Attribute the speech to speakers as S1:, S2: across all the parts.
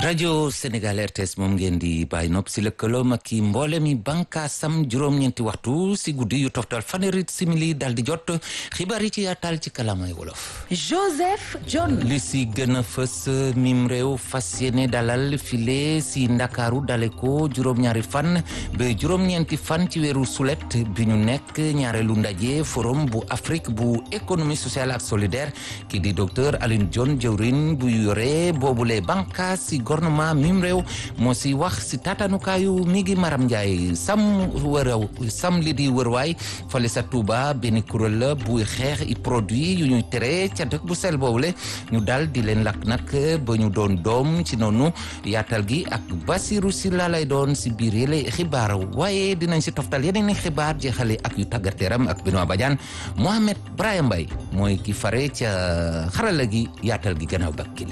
S1: rajo Sénégal RTS moom ngeen di bàyyi nopp si lëkkaloom ak i mboole mi bànkaasam juróom-ñeenti waxtu si guddi yu toftal fanweeri simili dal di jot xibaar yi ci yaatal ci kalamay wolof.
S2: Joseph John.
S1: li si gën a fës mim réew fas yéene dalal file si ndakaaru dale ko juróom-ñaari fan ba juróom-ñeenti fan ci weeru sulet bi ñu nekk ñaareelu ndaje forum bu Afrique bu économie sociale ak solidaire ki di docteur Alioune John jëwrin bu yore boobule bànkaas si gouvernement mim réew moo si wax si tatanukaayu mi ngi Maram Ndiaye sam wëraw sam li di wërwaay fale sa Touba benn kuréel la buy xeex i produit yu ñuy tere ca dëkk bu sel boobule ñu dal di leen lakk nag ba ñu doon doom ci noonu yaatal gi ak Basiru si la lay doon si biir yële xibaar waaye dinañ si toftal yeneen i xibaar jeexale ak yu tàggat yaram ak Benoît Badiane Mohamed Brahim Mbaye mooy ki fare ca xarala gi yaatal gi gannaaw bakkile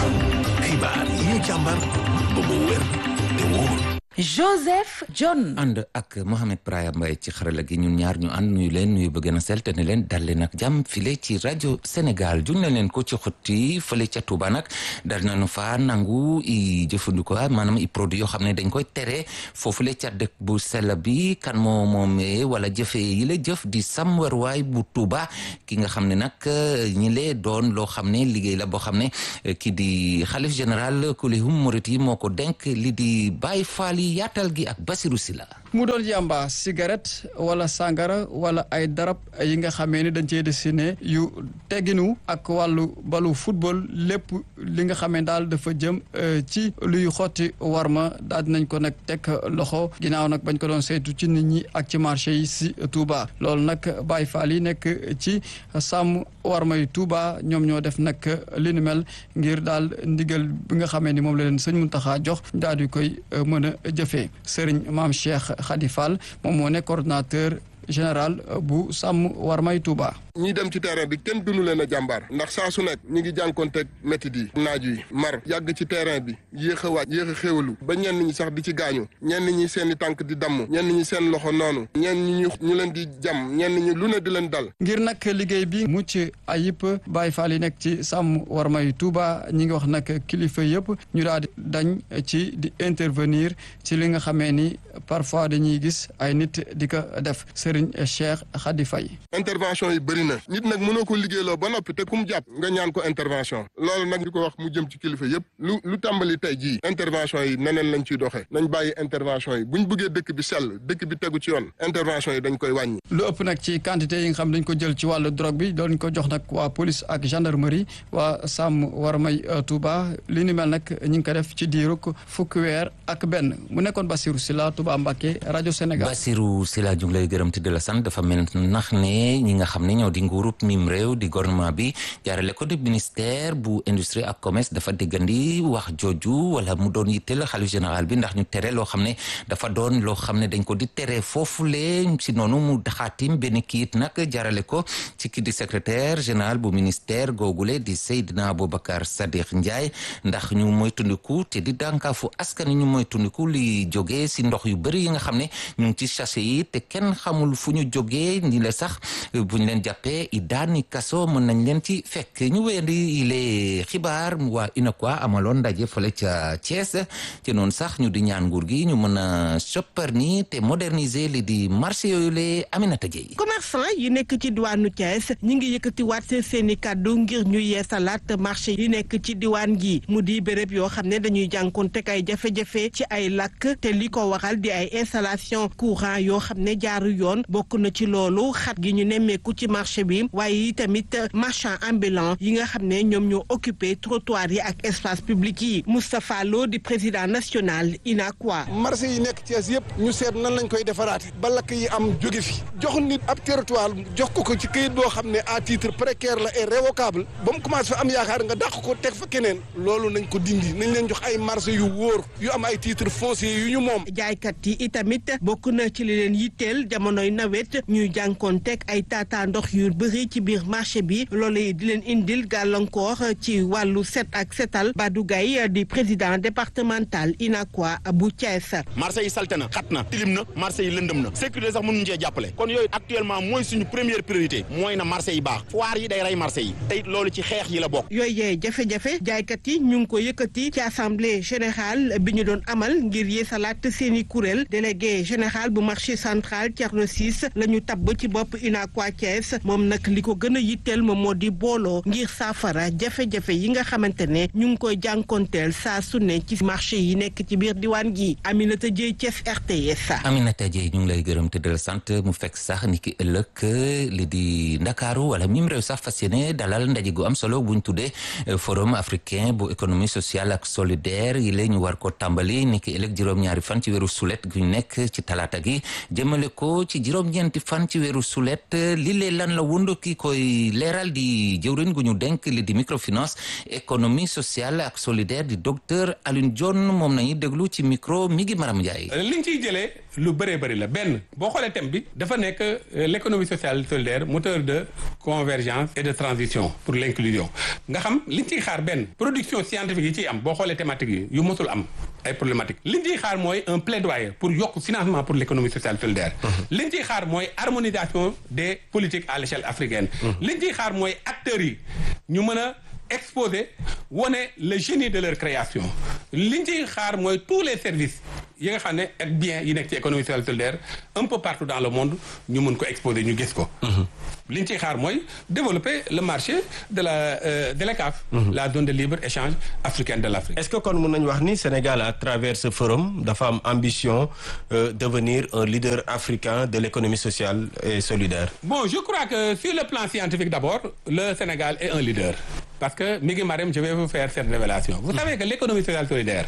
S3: xibaar yi ñu càmbar ba mu wér te wóor
S2: Joseph John.
S1: ànd ak Mohamed Brahim Mbaye ci xarala gi ñun ñaar ñu ànd nuyu leen nuyu bëgg na sel te ne leen dal leen ak jàmm file ci rajo Sénégal jun na leen ko ci xotti fële ca Touba nag dal nañu fa nangu i jëfandikoo maanaam i produit yoo xam ne dañ koy tere foofule ca dëkk bu sell bi kan moo moomee wala jëfe yi la jëf di sam warwaay bu Touba ki nga xam ne nag ñi lee doon loo xam ne liggéey la boo xam ne ki di xalif général kulihum murit yi moo ko denk li di Baay Faal yaatal gi ak Basiru Sila
S4: mu doon yàmba cigarette wala sangara wala ay darab yi nga xamee ni dañ cee dessiné yu tegginu ak wàllu balu football lépp li nga xamee daal dafa jëm ci luy xotti warma daal dinañ ko nag teg loxo ginnaaw nag bañ ko doon saytu ci nit ñi ak ci marché yi si Touba loolu nag Baay Faal yi nekk ci sàmm warma yi Touba ñoom ñoo def nag li ni mel ngir daal ndigal bi nga xamee ni moom la leen sëñ Muntaxa jox daal di koy mën a jëfee sëriñ maam Cheikh Khady Fall moom moo nekk coordonnateur général bu sàmm warmay Touba.
S5: ñi dem ci terrain bi kenn dunu leen a jàmbaar ndax saa su nekk ñi ngi jànkonteeg métit yi naaj yi mar yàgg ci terrain bi yéex a wàcc yéex a xéwalu ba ñenn ñi sax di ci gaañu ñenn ñi seen i tànk di damm ñenn ñi seen loxo noonu ñenn ñi ñu leen di jam ñenn ñi lu ne di leen dal
S4: ngir nag liggéey bi mucc ayib Baay Faal yi nekk ci sàmm warmay Touba ñi ngi wax nag kilifa yëpp ñu daal di dañ ci di intervenir ci li nga xamee ni parfois dañuy gis ay nit di ko def Serigne Cheikh Khady Faye
S5: intervention yi bëri na nit nag mënoo ko liggéeyloo ba noppi te ku mu jàpp nga ñaan ko intervention loolu nag di ko wax mu jëm ci kilifa yëpp lu lu tàmbali tey jii intervention yi neneen lañ ciy doxee nañ bàyyi intervention yi buñ bëggee dëkk bi sell dëkk bi tegu ci yoon intervention yi dañ koy wàññi
S4: lu ëpp nag ci quantité yi nga xam dañ ko jël ci wàllu drogue bi doon ko jox nag waa police ak gendarmerie waa sàmm war may Touba li ni mel nag ñi ngi ko def ci diirug fukki weer ak benn mu nekkoon Bassirou Sylla Touba Mbacké rajo Sénégal
S1: Bassirou Sylla ñu ngi lay gërëm te di la sant dafa mel nax ne ñi nga xam ne ñoo di nguurub mim réew di gouvernement bi jaarale ko di ministère bu industrie ak commerce dafa déggandi wax jooju wala mu doon yitteel xalif général bi ndax ñu tere loo xam ne dafa doon loo xam ne dañ ko di tere foofule si noonu mu daxaatim benn kiit nag jaarale ko ci ki di secrétaire général bu ministère googule di Seydina Aboubacar Sadiq Ndiaye ndax ñu moytundiku te di dànkaafu askan ñu moytundiku li jógee si ndox yu bëri yi nga xam ne ñu ngi ci sachet yi te kenn xamul fu ñu jógee ni la sax bu ñu leen jàppee i daani kaso mën nañ leen ci fekk ñu wéyandi ile xibaar waa UNACOIS amaloon ndaje fële ca Thiès ci noonu sax ñu di ñaan nguur gi ñu mën a soppar ni te moderniser li di marché yooyu le Aminata Dieye
S6: commerçant yi nekk ci diwaanu Thiès ñi ngi yëkkatiwaat seen i kàddu ngir ñu yeesalaat marché yi nekk ci diwaan gi mu di béréb yoo xam ne dañuy jànkoonte ay jafe-jafe ci ay lakk te li ko waral di ay installation courant yoo xam ne jaaru yoon bokk na ci loolu xat gi ñu nemmeeku ci marché bi waaye tamit marchand ambulant yi nga xam ne ñoom ñoo occupé trottoir yi ak espace public yi Moustapha Lo di président national UNACOIS.
S7: marché yi nekk Thiès yëpp ñu seet nan lañ koy defaraate ba lakk yi am jóge fi jox nit ab territoire jox ko ko ci këyit boo xam ne à titre précaire la et révocable ba mu commencé fa am yaakaar nga dàq ko teg fa keneen loolu nañ ko dindi nañ leen jox ay marché yu wóor yu am ay titre foncier yu ñu moom.
S6: jaaykat yi itamit bokk na ci li leen yitteel jamono mooy nawet ñuy jànkoonteeg ay taataa ndox yu bëri ci biir marché bi loolu di leen indil gàllankoor ci wàllu set ak setal Badou Gaye di président départemental UNACOIS bu Thiès.
S8: marché yi salte na xat na tilim na marché yi lëndëm na sécurité sax mënuñu cee jàppale kon yooyu actuellement mooy suñu première priorité mooy na marché yi baax foire yi day rey marché yi tey loolu ci xeex yi la bokk.
S6: yooyu yee jafe-jafe jaaykat yi ñu ngi ko yëkkati ci assemblée générale bi ñu doon amal ngir yeesalaat seeni kuréel délégué général bu marché central Thierno Ciss la ñu tabb ci bopp UNACOIS Thiès moom nag li ko gën a yitteel moom moo di booloo ngir saafara jafe-jafe yi nga xamante ne ñu ngi koy jànkonteel saa su ne ci marché yi nekk ci biir diwaan gi Aminata Dieye Thiès RTS.
S1: Aminata Dieye ñu ngi lay gërëm te del sant mu fekk sax ni ki ëllëg li di Ndakaaru wala mim réew sax fas yéene dalal ndaje gu am solo buñ tuddee forum africain bu économie sociale ak solidaire yi la ñu war ko tàmbali ni ki ëllëg juróom-ñaari fan ci weeru sulet gu nekk ci talaata gi jëmale ko ci juróom-ñeenti fan ci weeru sulet li lee lan la wund ki koy leeral di jëwriñ gu ñu denk li di microfinance économie sociale ak solidaire di docteur Alioune Dione moom nañu déglu ci micro mi ngi Maram Ndiaye.
S9: liñ ciy jëlee lu bëree bëri la benn boo xoolee thème bi dafa nekk l'économie sociale solidaire moteur de convergence et de transition pour l'inclusion nga xam liñ ciy xaar benn production scientifique yi ciy am boo xoolee thématique yi yu mosul am ay problématique liñ ciy xaar mooy un plaidoyer pour yokk financement pour l'économie sociale solidaire liñ ciy xaar mooy harmonisation des politiques à l'échelle africaine liñ ciy xaar mooy acteurs yi ñu mën a exposer wane le génie de leur création liñ ciy xaar mooy tous les services yi nga xam ne ak bien yi nekk ci économie sociale solidaire un peu partout dans le monde ñu mën ko exposer ñu gis ko liñ ciy xaar mooy développer le marché de la euh, de l'ECAF la zone de libre échange africaine de l'Afrique
S10: est-ce que kon mën nañu wax ni Sénégal à travers ce forum dafa am ambition euh, devenir un leader africain de l'économie sociale et solidaire
S9: bon je crois que sur le plan scientifique d'abord le Sénégal est un leader parce que mi ngi Marème je vais vous faire cette révélation vous savez que l'économie sociale solidaire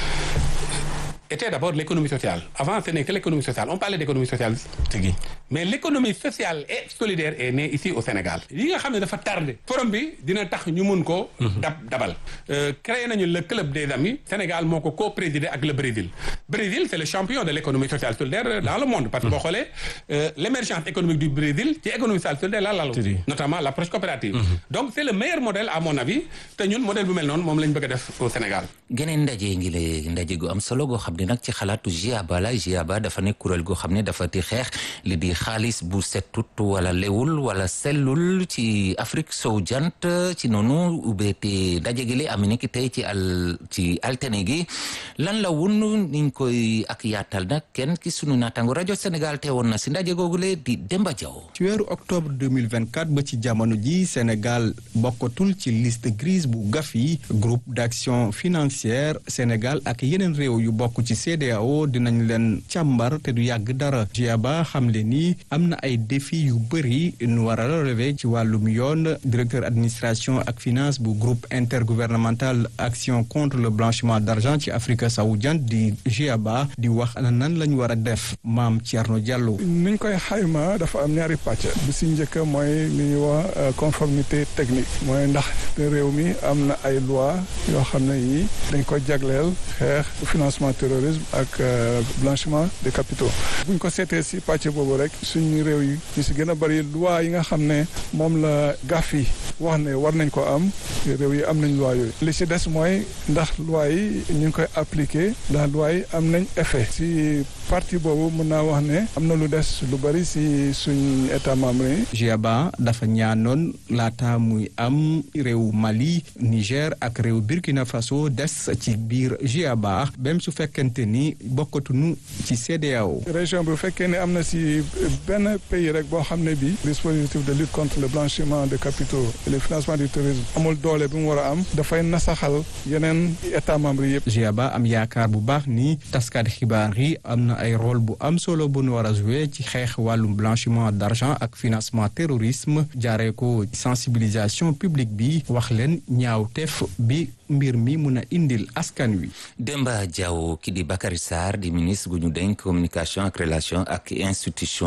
S9: était d'abord l'économie sociale avant ce n'est que l'économie sociale on parlait d'économie sociale
S10: tigi
S9: mais l'économie sociale et solidaire est née ici au Sénégal li nga xam ne dafa tardé forum bi dina tax ñu mun ko dab dabal créé nañu le club des amis Sénégal moo ko co-présidé ak le Brésil Brésil c'est le champion de l'économie sociale solidaire dans le monde parce que boo xoolee l'émergence économique du Brésil ci économie sociale solidaire la lalu notamment l'approche coopérative donc c'est le meilleur modèle à mon avis te ñun modèle bu mel noonu moom lañ bëgg a def au Sénégal
S1: geneen ndaje ngi le ndaje gu am solo goo xam ne nag ci xalaatu GIABA la GIABA dafa nekk kuréel goo xam ne dafa di xeex li di xaalis bu setut wala lewul wala sellul ci Afrique sowu jant ci noonu ubbeete ndaje gi le am ni ki tey ci al ci altine gi lan la wun niñ koy ak yaatal nag kenn ki sunu naataango rajo Sénégal teewoon na si ndaje googu le di Demba Diaw
S11: ci weeru octobre 2024 ba ci jamono ji Sénégal bokkatul ci liste grise bu Gafi groupe d'action financière Sénégal ak yeneen réew yu bokk ci CEDEAO dinañ leen càmbar te du yàgg dara GIABA xamle ni am na ay défi yu bëri nu war a relever ci wàllum yoon directeur administration ak finance bu groupe intergouvernemental action contre le blanchiment d'argent ci Afrique sowu jant di GIABA di wax ana nan lañ war a def maam Thierno Diallo.
S12: niñ koy xayma dafa am ñaari pàcc bi si njëkk mooy li ñuy wax conformité technique mooy ndax réew mi am na ay loi yoo xam ne yi dañ ko jagleel xeex financement terrorisme ak blanchiment des capitaux buñ ko seetee si pàcc boobu rek suñu réew yi ñu si gën a bëri loi yi nga xam ne moom la Gafi wax ne war nañ ko am réew yi am nañ loi yooyu li si des mooy ndax loi yi ñu ngi koy appliquer ndax loi yi am nañ effet si partie boobu mën naa wax ne am na lu des lu bëri si suñ état membre yi
S11: GIABA dafa ñaanoon laata muy am réew Mali Niger ak réew Burkina Faso des ci biir GIABA même su fekkente ni bokkatuñu ci CEDEAO
S12: région bi bu fekkee ne am na si benn pays rek boo xam ne bi dispositif de lutte contre le blanchiment de capitaux et le financement du terrorisme amul doole bi mu war a am dafay nasaxal yeneen état membre yëpp
S11: GIABA am yaakaar bu baax ni taskaat xibaar yi am na ay rôle bu am solo bu nu war a jouer ci xeex wàllum blanchiment d'argent ak financement terrorisme jaaree ko sensibilisation publique bi wax leen ñaawteef bi mbir mi mun a indil askan wi.
S1: Demba Diaw ki di Bakary Sarr di ministre gu ñu dénk communication ak relation ak institution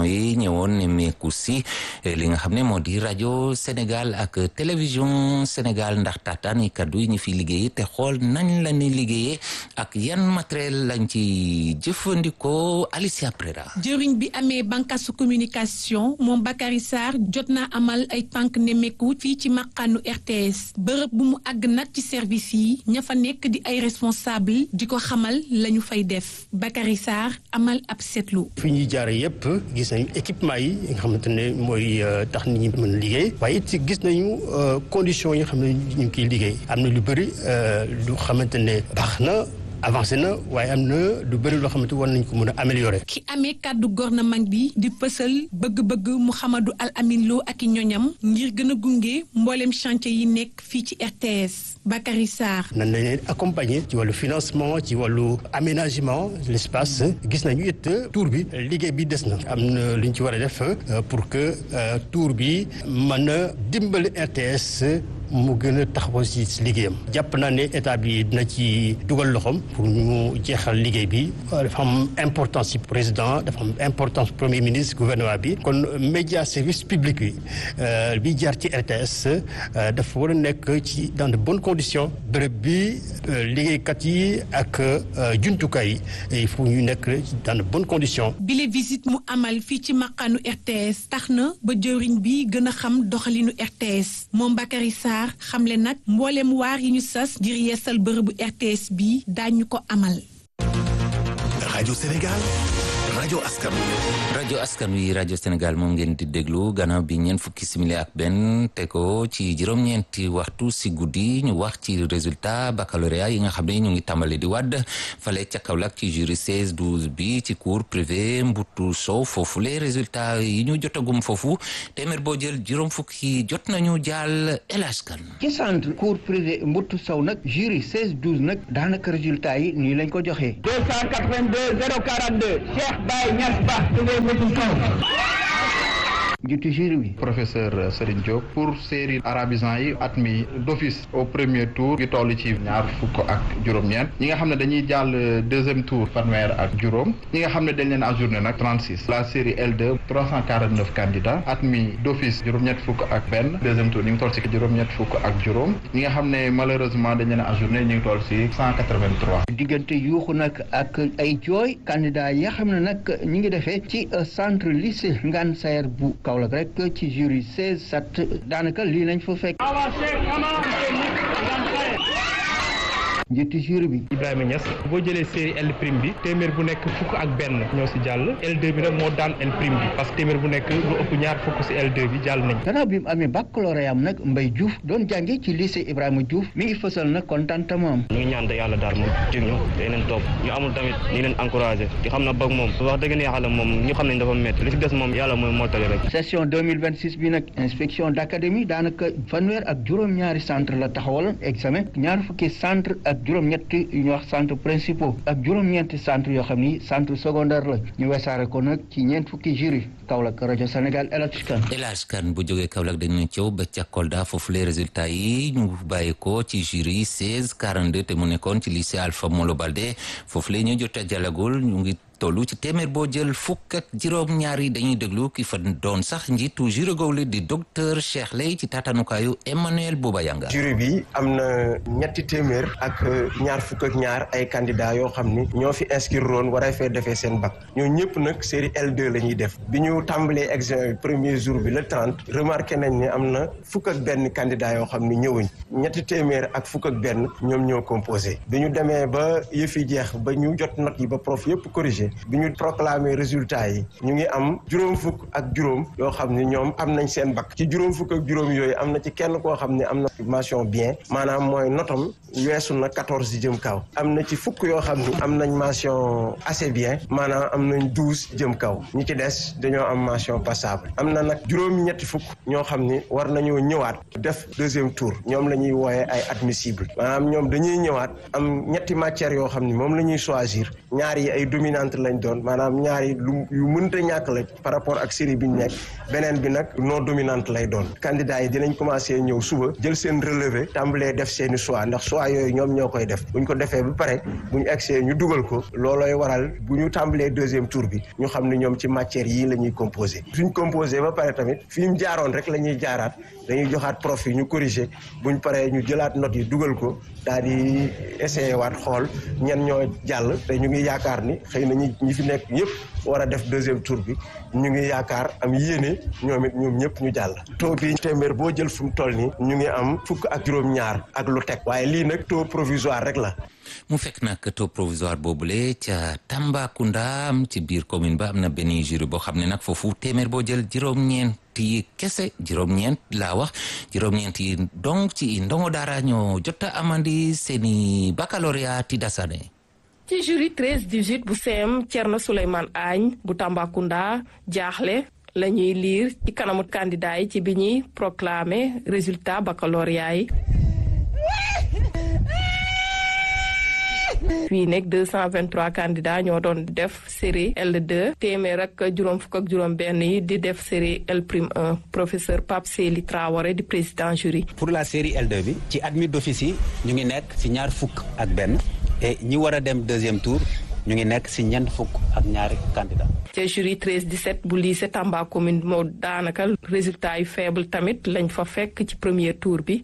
S1: yi ñëwoon nemmeeku si li nga xam ne moo di rajo Sénégal ak télévision Sénégal ndax taataan yi kaddu yi ñu fi liggéeyee te xool nañ la ni liggéeyee ak yan matériel lañ ci jëfandikoo Alicia Prera.
S13: jëriñ bi amee bànqaasu communication moom Bakary Sarr jot naa amal ay tànk nemmeeku fii ci maqaanu RTS bërëb bu mu àgg nag ci service yi ña fa nekk di ay responsable di ko xamal la ñu fay def Bakary Sarr amal ab seetlu.
S14: fi ñuy jaare yëpp gis nañu équipement yi nga xamante ne mooy tax nit ñi mën a liggéey waaye it gis nañu conditions yi nga xam ne ñu ngi kiy liggéey am na lu bëri lu xamante ne baax na. avancé na waaye am na lu bëri loo xamante war nañ ko mën a améliorer.
S13: ki amee kàddu gouvernement bi di pësal bëgg-bëgg Mouhamadou Al Amin Lo ak i ñoñam ngir gën a gunge mboolem chantier yi nekk fii ci RTS Bakary Sarr.
S14: nan la leen accompagner ci wàllu financement ci wàllu aménagement l'espace gis nañu it tour bi liggéey bi des na am na lu ñu ci war a def pour que tour bi mën a dimbali RTS. mu gën a taxaw ci liggéeyam jàpp naa ne état bi dina ci dugal loxoom pour ñu jeexal liggéey bi dafa am importance ci président dafa am importance premier ministre gouvernement bi kon média service public bi bi jaar ci RTS dafa war a nekk ci dans de bonnes conditions bërëb bi liggéeykat yi ak jumtukaay yi il faut ñu nekk dans de bonnes conditions.
S13: bile visite mu amal fii ci maqaanu RTS tax na ba jëriñ bi gën a xam doxalinu RTS moom Bakary Sarr xamle nag mboolem waar yi ñu sas ngir yeesal bërëbu RTS bi daañu ko amal.
S3: rajo Sénégal rajo askan
S1: rajo askan wi rajo Sénégal moom ngeen di déglu gannaaw bi ñeent fukki simili ak benn te ko ci juróom-ñeenti waxtu si guddi ñu wax ci résultat baccalauréat yi nga xam ne ñu ngi tàmbali di wadd fale ca Kaolack ci jury 16 12 bi ci cours privé Mbutu Sow foofu les résultats yi ñu jotagum foofu téeméer boo jël juróom fukki jot nañu jàll elage kan
S15: ci centre cours privé Mbutu Sow nag jury 16 12 nag daanaka résultat yi nii lañ ko joxee
S16: 282 042 Cheikh Baye Niass Ba
S15: jiitu jury bi
S17: professeur Serigne Diop pour série arabisant yi admis d'office au premier tour ngi toll ci ñaar fukk ak juróom-ñeent ñi nga xam ne dañuy jàll deuxième tour fanweer ak juróom ñi nga xam ne dañ leen ajourné nag 36 la série L2 349 candidats admis d'office juróom-ñett fukk ak benn deuxième tour ñu ngi toll ci juróom-ñett fukk ak juróom ñi nga xam ne malheureusement dañ leen ajourné ñu ngi toll ci 183
S15: diggante yuuxu nag ak ay jooy candidat yi nga xam ne nag ñi ngi defee ci centre lycée Ngane Sayer bu Kaolack rek ci jury 16 sat daanaka lii lañ fa fekk njiitu jury bi
S18: Ibrahima Niass boo jëlee série L prime bi téeméer bu nekk fukk ak benn ñoo si jàll L2 bi nag moo daan L prime bi parce que téeméer bu nekk lu ëpp ñaar fukk si L2 bi jàll nañ
S15: gannaaw bi mu amee baccalauréat am nag Mbaye Diouf doon jànge ci lycée Ibrahima Diouf mi ngi fësal nag contentement
S19: ñu ngi ñaan te yàlla daal mu jig ñu day leen topp ñu amul tamit ñu leen encouragé di xam na bëgg moom wax dëgg ne yàlla moom ñu xam nañ dafa métti li si des moom yàlla mooy mottali rek
S15: session 2026 bi nag inspection d'académie daanaka fanweer ak juróom-ñaari centre la taxawal examen ñaar fukki centre ak juróom-ñetti yu ñu wax centre principaux ak juróom-ñeenti centre yoo xam ni centre secondaire la ñu wesaare ko nag ci ñeent fukki jury Kaolack rajo Sénégal El Hadj Kane
S1: El Hadj Kane bu jógee Kaolack dañu cëw ba ca Kolda foofu les résultats yi ñu bàyyi ko ci jury 16 42 te mu nekkoon ci lycée Alpha Molo Baldé foofu la ñu jot a jalagul ñu ngi tollu ci téeméer boo jël fukk ak juróom ñaar yi dañuy déglu ki fa doon sax njiitu jury googu di docteur Cheikh Lay ci taatanukaayu Emmanuel Bouba Yanga
S10: jury bi am na ñetti téeméer ak ñaar fukk ak ñaar ay candidats yoo xam ni ñoo fi inscrire woon war a fee defee seen bac ñoo ñëpp nag série L2 la ñuy def bi ñu tàmbalee examen bi premier jour bi le 30 remarqué nañ ne am na fukk ak benn candidat yoo xam ni ñëwuñ ñetti téeméer ak fukk ak benn ñoom ñoo composé bi ñu demee ba yëf yi jeex ba ñu jot note yi ba prof yëpp corrigé bi ñu proclamer résultat yi ñu ngi am juróom fukk ak juróom yoo xam ni ñoom am nañ seen bac ci juróom fukk ak juróom yooyu am na ci kenn koo xam ne am na mention bien maanaam mooy notam weesu na quatorze jëm kaw am na ci fukk yoo xam ni am nañ mention assez bien maanaam am nañ douze jëm kaw ñi ci des dañoo am mention passable am na nag juróom ñetti fukk ñoo xam ni war nañoo ñëwaat def deuxième tour ñoom la ñuy wooyee ay admissible maanaam ñoom dañuy ñëwaat am ñetti matières yoo xam ni moom la ñuy choisir ñaar yi ay dominante lañ doon maanaam ñaar yi lu yu mënta ñàkk la par rapport ak série bi ñu nekk beneen bi nag non dominante lay doon candidat yi dinañ commencé ñëw suba jël seen relevé tàmbalee def seeni choix ndax choix yooyu ñoom ñoo koy def bu ñu ko defee ba pare bu ñu egsee ñu dugal ko loolooy waral bu ñu tàmbalee deuxième tour bi ñu xam ne ñoom ci matière yii la ñuy composé suñ composé ba pare tamit fi ñu jaaroon rek la ñuy jaaraat dañuy joxaat prof yi ñu corrigé buñ paree ñu jëlaat notes yi dugal ko daal di essayé waat xool ñen ñoo jàll te ñu ngi yaakaar ni xëy na ñi ñi fi nekk ñëpp war a def deuxième tour bi ñu ngi yaakaar am yéene ñoom it ñoom ñëpp ñu jàll taux bi téeméer boo jël fu mu toll nii ñu ngi am fukk ak juróom-ñaar ak lu teg waaye lii nag taux provisoire rek la
S1: mu fekk nag taux provisoire boobule ca Tambacounda ci biir commune ba am na benn jury boo xam ne nag foofu téeméer boo jël juróom-ñeent yi kese juróom-ñeent laa wax juróom-ñeent yi donc ci ndongo daara ñoo jot a amandi seeni baccalauréat ti dasane
S20: ci jury 13 18 bu CM Thierno Souleymane Agne bu Tambacounda jaaxle la ñuy liir ci kanamu candidat yi ci bi ñuy proclamer résultat baccalauréat yi fii nekk 223 candidats ñoo doon def série L2 téeméer ak juróom fukk ak juróom benn yi di def série L prime 1 professeur Pape Sely Traoré di président jury
S21: pour la série L2 bi ci admis d'office yi ñu ngi nekk ci ñaar fukk ak benn et ñi war a dem deuxième tour ñu ngi nekk ci ñeent fukk ak ñaari candidat
S20: ca jury 13 17 bu lycée Tamba commune moo daanaka résultat yu faible tamit lañ fa fekk ci premier tour bi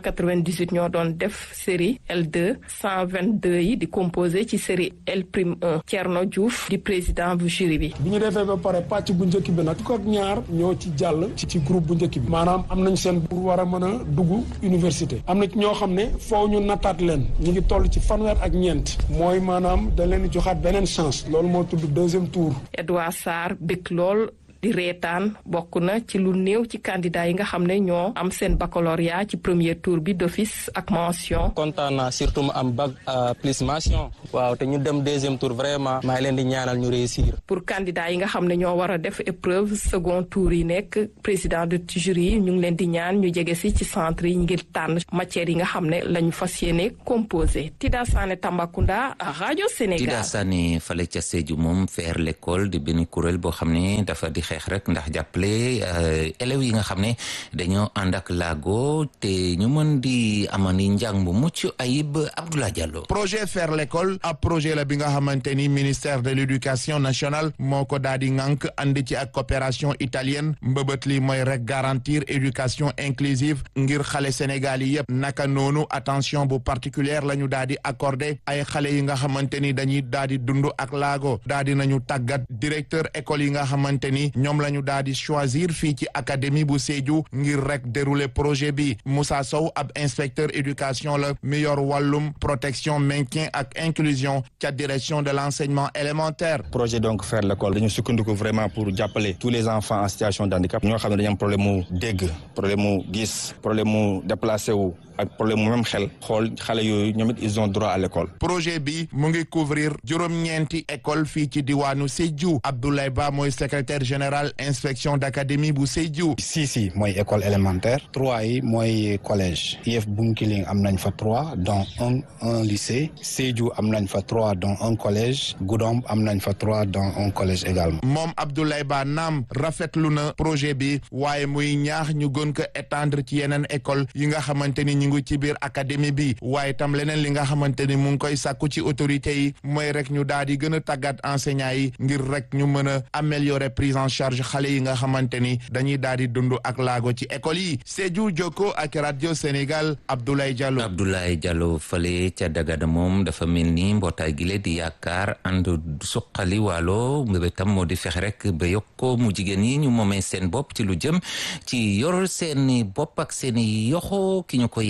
S20: 298 ñoo doon def série L2 122 yi di composé ci série L prime 1 Thierno Diouf di président bu jury bi.
S22: bi ñu defee ba pare pàcc bu njëkk bi nag fukk ak ñaar ñoo ci jàll ci ci groupe bu njëkk bi maanaam am nañ seen pour war a mën a dugg université am na ñoo xam ne foo ñu nattaat leen ñu ngi toll ci fanweer ak ñeent mooy maanaam da leen joxaat beneen chance loolu moo tudd deuxième tour.
S20: Edouard Sarr bëgg lool di reetaan bokk na ci lu néew ci candidat yi nga xam ne ñoo am seen baccalauréat ci premier tour bi d'office ak mention.
S23: kontaan naa surtout ma am bac plus mention. waaw te ñu dem deuxième tour vraiment. maa ngi leen di ñaanal ñu réussir.
S20: pour candidat yi nga xam ne ñoo war a def épreuve second tour yi nekk président de jury yi ñu ngi leen di ñaan ñu jege si ci centre yi ngir tànn matière yi nga xam ne lañu fas yéene composé. Tida Sané Tambacounda rajo Sénégal.
S1: Tida Sané fale ca Sédhiou moom faire l'école di benn kuréel boo xam ne dafa di xeex rek ndax jàppale élèves yi nga xam ne dañoo ànd ak laago te ñu mën di amani njàng bu mucc ayib Abdoulaye Diallo.
S24: projet faire l'école ab projet la bi nga xamante ni ministère de l'éducation nationale moo ko daal di ŋànk andi ci ak coopération italienne mbëbët li mooy rek garantir éducation inclusive ngir xale Sénégal yi yëpp naka noonu attention bu particulière la ñu daal di accordé ay xale yi nga xamante ni dañuy daal di dund ak laago daal di nañu tàggat directeur école yi nga xamante ni ñoom la ñu daal di choisir fii ci académie bu Sédhiou ngir rek dérouler projet bi Moussa Sow ab inspecteur éducation la mi yor wàllum protection maintien ak inclusion ca direction de l'enseignement élémentaire.
S25: projet donc faire l'école dañu sukkandiku vraiment pour jàppale tous les enfants en situation de handicap ñoo xam ne dañu am problème mu dégg problème mu gis problème mu déplacé wu ak problème mu même xel xool xale yooyu ñoom it ils ont droit à l'école.
S24: projet bi mu ngi couvrir juróom-ñeenti école fii ci diwaanu Sédhiou Abdoulaye Ba mooy secrétaire général inspection d'académie bu Sédhiou.
S26: six yi mooy école élémentaire trois yi mooy collège IEF Bunkiling am nañ fa trois dont un un lycée Sédhiou am nañ fa trois dont un collège Goudomp am nañ fa trois dont un collège également.
S24: moom Abdoulaye Ba naam rafetlu na projet bi waaye muy ñaax ñu gën ko étendre ci yeneen école yi nga xamante ni ñu ngi ci biir académie bi waaye tam leneen li nga xamante ni mu ngi koy sàkku ci autorités yi mooy rek ñu daal di gën a tàggat enseignants yi ngir rek ñu mën a améliorer prise en charge xale yi nga xamante ni dañuy daal di dund ak laago ci école yi Sédhiou Jokko ak radio Sénégal Abdoulaye Diallo.
S1: Abdoulaye Diallo fale ca Dagana moom dafa mel ni mbootaay gi di yaakaar ànd suqali waalo mbébétam moo di fexe rek ba yokko mu jigéen yi ñu moomee seen bopp ci lu jëm ci yor seeni bopp ak seeni yoxo ki ñu ko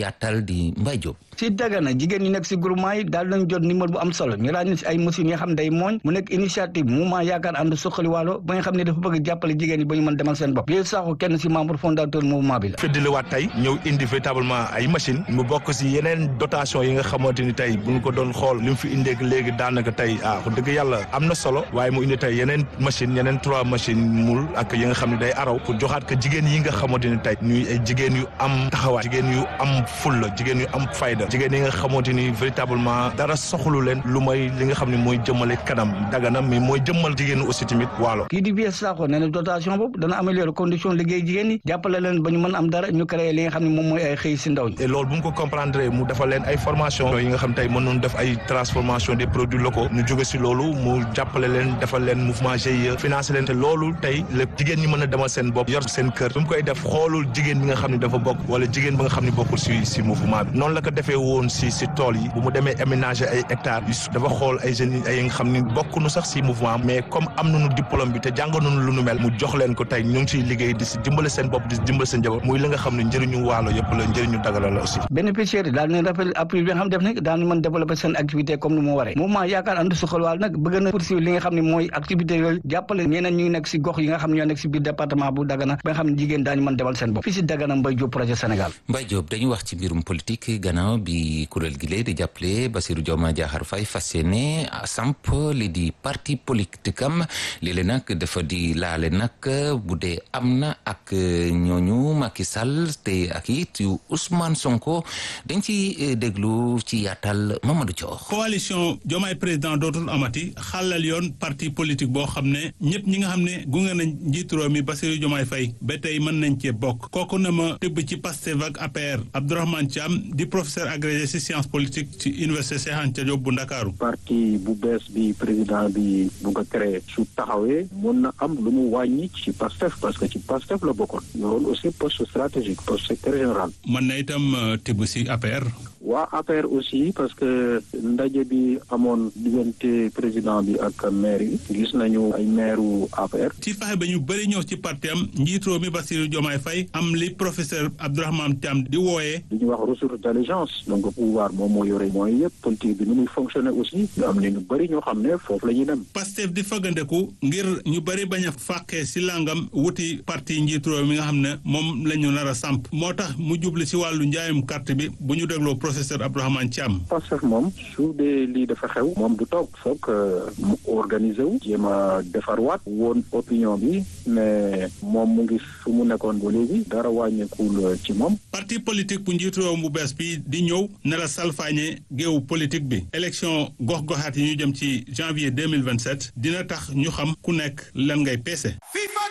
S1: yaatal di Mbaye Diop.
S15: si Dagana jigéen ñi nekk si groupement yi daal nañ jot numéro bu am solo ñu ràññee si ay machines yi nga xam day mooñ mu nekk initiative mouvement yaakaar ànd suqali waalo ba nga xam ne dafa bëgg jàppale jigéen ñi ba ñu mën demal seen bopp léegi saako kenn si membre fondateur mouvement bi la
S2: feddiliwaat tey ñëw indi véritablement ay machine mu bokk si yeneen dotation yi nga xamante ni tey bu ñu ko doon xool li mu fi indeeg léegi daanaka tey ah wax dëgg yàlla am na solo waaye mu indi tey yeneen machine yeneen trois machine mul ak yi nga xam ne day araw pour joxaat ko jigéen yi nga xamante ni tey ñuy ay jigéen yu am taxawaay jigéen yu am fulla jigéen yu am fayda jigéen yi nga xamante ni véritablement dara soxlu leen lu may li nga xam ne mooy jëmale kanam Dagana mais mooy jëmmal jigéen aussi tamit waalo
S15: kii di bies saako nee na dotation boobu dana améliorer condition liggéey jigéen ñi jàppale leen ba ñu mën am dara ñu créé li nga xam ne moom mooy ay xëy si ndaw ñi
S2: et loolu bu mu ko comprendre mu defal leen ay formation yi nga xam tey mën nañu def ay transformation des produits locaux ñu jóge si loolu mu jàppale leen defal leen mouvement GIE financé leen te loolu tey lépp jigéen ñi mën a demal seen bopp yor seen kër bu mu koy def xoolul jigéen bi nga xam ne dafa bokk wala jigéen bi nga xam ne bokkul si si mouvement bi noonu la ko defee woon si si tool yi bu mu demee aménager ay hectares dafa xool ay jeunes ay nga xam ne bokkuñu sax si mouvement mais comme am nañu diplôme bi te jàng nañu lu nu mel mu jox leen ko tey ñu ngi ciy liggéey di si dimbale seen bopp di si dimbale seen njaboot muy li nga xam ne njëriñu waalo yëpp la njëriñu Dagana la aussi
S15: bénéficiaires yi daal nañ rappel appui bi nga xam def nag daal mën développer seen activité comme ni mu waree mouvement yaakaar ànd suxal waal nag bëgg na poursuivre li nga xam ne mooy activité yooyu jàppale ñeneen ñu ngi nekk si gox yi nga xam ne ñoo nekk si biir département bu Dagana ba nga xam ne jigéen daañu mën demal seen bopp fii si Dagana Mbaye Diop projet Sénégal
S1: Mbaye Diop dañu wax ci mbirum politique gannaaw bi kuréel gi lee di jàppale Bassirou Diomaye Diakhar Faye fas yéene samp li di parti politique am léeg-léeg nag dafa di laale nag bu dee am na ak ñooñu Macky Sall te ak it yu Ousmane Sonko dañ ci déglu ci yaatal Mamadou Thior.
S4: coalition Diomaye président dootul amati xàllal yoon parti politique boo xam ne ñëpp ñi nga xam ne gunge nañ njiitu réew mi Bassirou Diomaye Faye ba tey mën nañ cee bokk kooku na ma tëbb ci Pastef ak APR Abdourahmane Thiam di professeur agrégé ci science politique ci université Cheikh Anta Diop bu Ndakaaru
S5: parti bu bees bi président bi bugg a créé su taxawee mun na am lu mu wàññi ci Pastef parce que ci Pastef la bokkoon yoroon aussi poste stratégique poste secrétaire général
S4: mën na itam tibb ci APR
S5: waa APR aussi parce que ndaje bi amoon diggante président bi ak maire yi gis nañu ay maire wu APR
S4: ci fexe ba ñu bëri ñëw ci parti am njiitroo mi Bassirou Diomaye Faye am li professeur Abdourahmane Thiam di wooyee
S5: li ñuy wax ressource d'intelligence donc pouvoir moom moo yore mooy yëpp politique bi ni muy fonctionner aussi ñu am ne ñu bëri ñoo xam ne foofu la ñuy dem
S4: Pastef di fagandeku ngir ñu bëri bañ a fàqee si langam wuti parti njiitroo mi nga xam ne moom la ñu nar a samp moo tax mu jubli si wàllu njaayum carte bi bu ñu dégloo professeur Abdourahmane Thiam.
S5: Pastef moom su dee lii dafa xew moom du toog foog mu organiser wu jéem a defarwaat woon opinion bi mais moom mu ngi fu mu nekkoon ba léegi dara wàññeekul ci moom.
S4: parti politique bu njiitu réew bu bees bi di ñëw ne la salfaañe géewu politique bi élection gox-goxaat yi ñu jëm ci janvier deux mille vingt sept dina tax ñu xam ku nekk lan ngay peese.